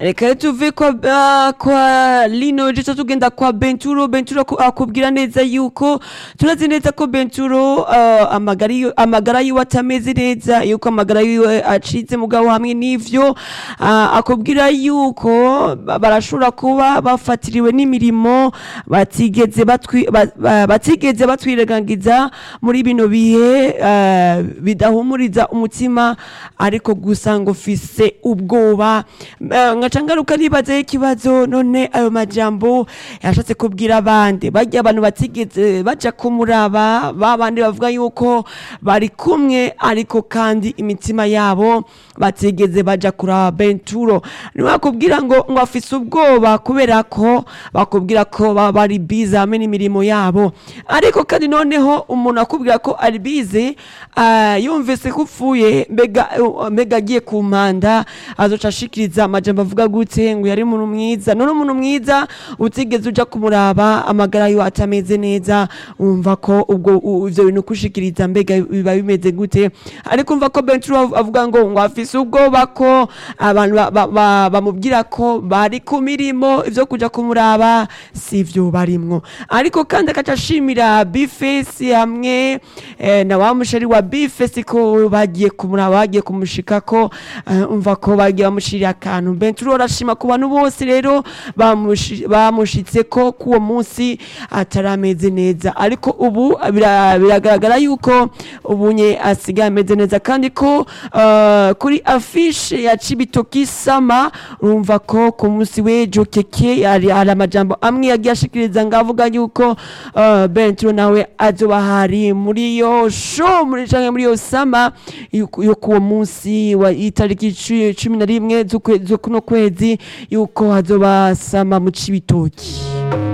reka tuve kwa, uh, kwa lino jica tugenda kwa benturo benturo aku- akubwira neza yuko turazi neza ko benturo uh, amagara yiwe- amagara yiwe atameze neza yuko amagara yiwe acitse mugabo hamwe n'ivyo uh, akubwira yuko ba- barashobora kuba bafatiriwe n'imirimo batigeze batwi- ba- ba- batigeze batwirengagiza muri bino bihe uh, bidahumuriza umutima ariko gusa ngo fise ubwoba Eh, ngaca ngaruka nibazaho ikibazo none ayo majambo yashatse kubwira abandi barya abantu batigeze baja kumuraba ba bandi bavuga yuko bari kumwe ariko kandi imitima yabo batigeze baja kuraba benturo niwakubwira ngo ngo afise ubwoba kubera ko bakubwira ko baba bari bize hamwe n'imirimo yabo ariko kandi noneho umuntu akubwira ko ari bize ah, yumvise ko upfuye mbega uh, mbega agiye ku mpanda azoca ashikiriza amajambo avuga gute ngo yari umuntu mwiza none umuntu mwiza utigeze uja kumuraba amagara yiwe atameze neza umva ko ubwo u- ivyo bintu kushikiriza mbega biba bimeze gute ariko umva ko Benturo av- avuga ngo ngo afise ubwoba ko abantu ba- ba- ba- bamubwira ko bari ku mirimo ivyo kuja kumuraba si vyo barimwo ariko kandi akaca ashimira bifesi hamwe eh, na wa mushari wa bifesi ko bagiye kumuraba bagiye kumushika ko eh, umva ko bagiye bamushirira akantu Benturo arashima ku bantu bose rero bamushi- bamushitse ko kuwo munsi atarameze neza ariko ubu bira- biragaragara yuko ubunye asigaye ameze neza kandi ko eh, kuri afishe ya Cibitoki Sama urumva ko ku munsi w'ejo keke hari hari amajambo amwe yagiye ashikiriza ngo avuga yuko eh, Benturo nawe azoba hari muri iyo show muri canke muri iyo sama yuko yuko uwo munsi wa itariki cu- cumi na rimwe z'ukwe- z'ukuno kwezi yuko hazoba sama mu Cibitoki